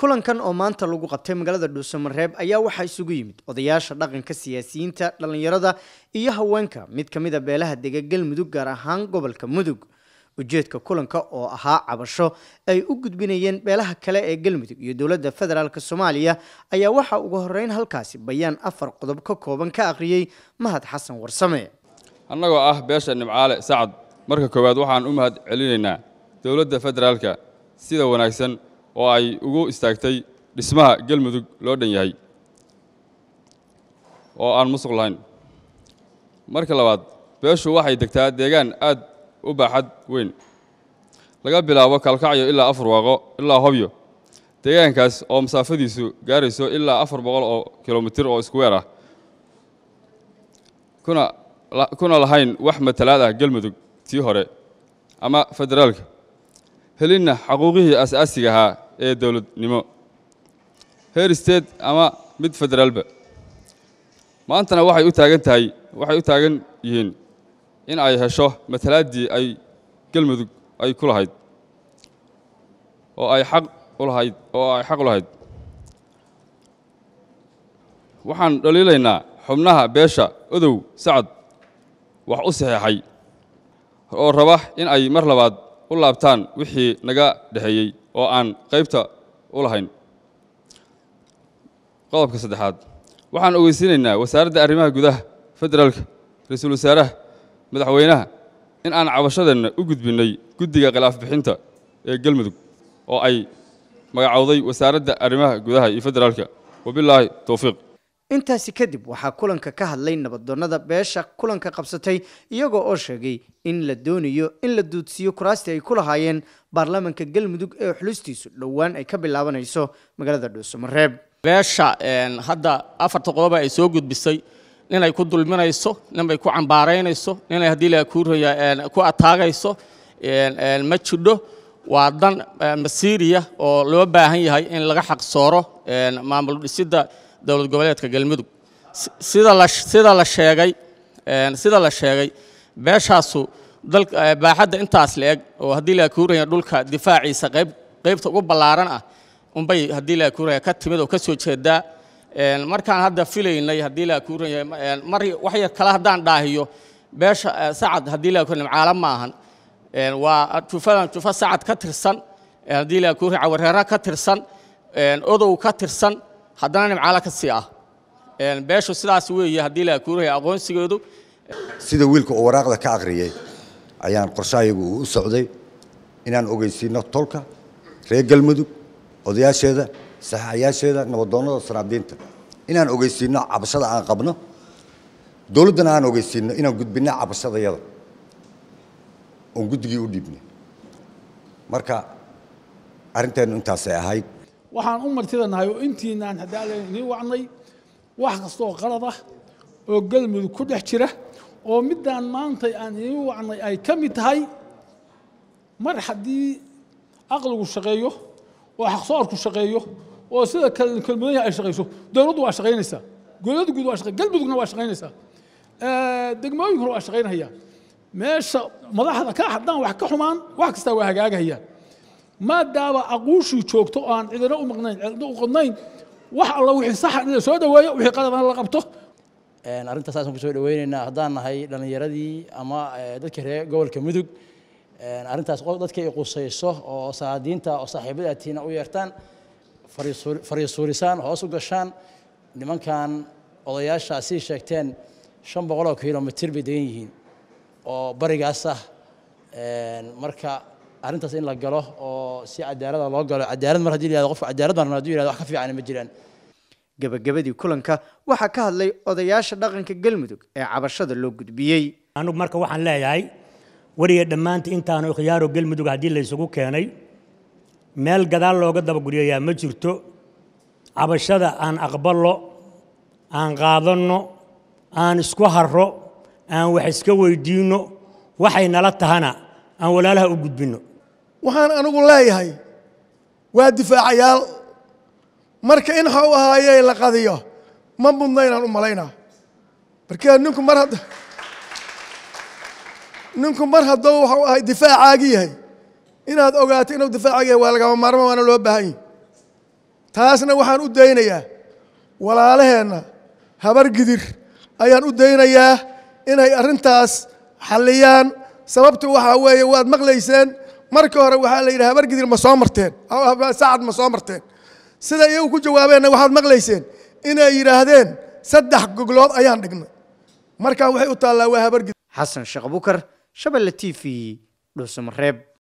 kulankan oo maanta lagu qabtay magaalada dhuusamareeb ayaa waxaa isugu yimid odayaasha dhaqanka siyaasiyiinta dhallinyarada iyo haweenka mid ka mid a beelaha dega galmudug gaar ahaan gobolka mudug ujeedka kulanka oo ahaa cabasho ay u gudbinayeen beelaha kale ee galmudug iyo dowladda federaalk soomaaliya ayaa waxaa ugu horeyn halkaasi bayaan afar qodob ka kooban ka akhriyey mahad xasan warsame annagoo ah beesha nimcaale sacad marka koowaad waxaan u mahad celinaynaa dowladda federaalka sida wanaagsan oo ay ugu istaagtay dhismaha galmudug loo dhan yahay oo aan musuq lahayn marka labaad beeshu waxay degtaa deegaan aad u baaxad weyn laga bilaabo kalkacyo ilaa afar waaqo ilaa hobyo deegaankaas oo masaafadiisu gaarayso ilaa afar boqol oo kilomitir oo iskuweer ah kuna kuna lahayn wax matalaad ah galmudug tii hore ama federaalka helinna xaquuqihii asaasiga ahaa ee dowladnimo heer state ama mid federaalba maantana waxay u taagan tahay waxay u taagan yihiin in ay hesho matalaaddii ay galmudug ay ku lahayd oo ay xaq u lahayd oo ay xaq u lahayd waxaan dhaliilaynaa xubnaha beesha odow sacad wax u saxeexay oo raba in ay mar labaad u laabtaan wixii naga dhexeeyey oo aan qaybta u lahayn qodobka saddexaad waxaan ogeysiinaynaa wasaaradda arrimaha gudaha federaalka ra-iisul wasaaraha madaxweynaha in aan cabashadeenna u gudbinnay guddiga khilaaf bixinta ee galmudug oo ay magacowday wasaaradda arrimaha gudaha iyo federaalka wabilaahi towfiiq intaasi kadib waxaa kulanka ka hadlay nabadoonnada beesha kulanka qabsatay iyagoo oo sheegay in la doonayo in la duudsiiyo kuraastii ay ku lahaayeen baarlamaanka galmudug ee xulistiisu dhowaan ay ka bilaabanayso magaalada dhuusamareeb beesha hadda afarta qodoba ay soo gudbisay ninay ku dulminayso ninbay ku cambaaraynayso ninay haddii la kuuraya ku ataagayso ma jidho waa dan masiiriya oo loo baahan yahay in laga xaqsooro maamul dhisidda dowlad goboleedka galmudug sida la sida la sheegay sida la sheegay beeshaasu dal baaxadda intaas la eg oo haddii la kuuraya dhulka difaaciisa qayb qaybta ugu ballaaran ah unbay haddii la kuuraya ka timid oo ka soo jeedaa markaan hadda filaynay haddii la kuuraya mar wax yar kale haddaan dhaahiyo beesha sacad haddii la kuuraya caalam ma ahan waa jufadan jufa sacad ka tirsan haddii la kuuraya cawareera ka tirsan odow ka tirsan haddana nimcaalo ka sii ah beeshu sidaas weeye haddii la kuuraya aqoonsigeedu sida wiilka uu waraaqda ka akhriyey ayaan qorshahayagu u socday inaan ogeysiino tolka reer galmudug odayaasheeda saxaayaasheeda nabadoonnada sanaabdiinta inaan ogeysiino cabashada aan qabno dowladdana aan ogeysiino inaan gudbinno cabashadayada oon guddigii u dhiibnay marka arrinteennu intaasay ahayd waxaan u martidanahay oo intiinaan haddaala inii wacnay wax kasta oo qalad ah oo galmudug ku dhex jira oo middaan maanta aan inii wacnay ay ka mid tahay mar haddii aqligu shaqeeyo oo xaqsoorku shaqeeyo oo sida kelmadaha ay shaqayso dowladdu waa shaqaynaysaa dowladda guud waa shaqay galmudugna waa shaqaynaysaa degmooyinkuna waa shaqaynaya meesha madaxda ka haddaan wax ka xumaan wax kastaa waa hagaagahaya maadaama aquushii joogto oo aan cidina u maqnayn cidina u qodnayn wax alla wixii saxa in la soo dhaweeyo wixii qaladana la qabto arrintaas saasaan kusoo dhaweynaynaa haddaan nahay dhallinyaradii ama dadka reer gobolka mudug arrintaas dadka ay qusayso oo saadiinta oo saaxiibada tiina u yeertaan fariisuurisaan hoos u gashaan nimankan odayaashaasi sheegteen shan boqol oo kilomitir bay degan yihiin oo barigaas ah marka arrintaas in la galo oo si cadaalada loo galo cadaalad mar haddii la yihahdo qofka cadaalad baan hadduu yihahdo wax ka fiican ma jiraan gabagabadii kulanka waxaa ka hadlay odayaasha dhaqanka galmudug ee cabashada loo gudbiyey anugu marka waxaan leeyahay weriga dhammaanta intaanu khiyaaro galmudug haddii la isugu keenay meel gadaal looga dabaguryayaa ma jirto cabashada aan aqballo aan qaadanno aan isku harro aan wax iska weydiinno waxay nala tahana aan walaalaha u gudbinno waxaan anigu leeyahay waa difaacayaal marka in ha u ahaayee la qadiyo ma mudna inaan u malaynaa markee ninku mar hadda ninku mar hadduu waxau ahay difaacaagi yahay inaad ogaato inuu difaacaagi yahay waa lagama maarmo waana loo baahan yahi taasna waxaan u daynayaa walaalaheenna habar gidir ayaan u daynayaa inay arrintaas xalliyaan sababtu waxaa weeye waad maqlayseen marka hore waxaa la yidhi habar gidir ma soo marteen sacad ma soo marteen sida iyagu ku jawaabeenna waxaad maqlayseen inay yidhaahdeen saddex goglood ayaan dhignay markaa waxay u taallaa waa habar gidir xasan sheekh bukar shabelle t v dhuusamareeb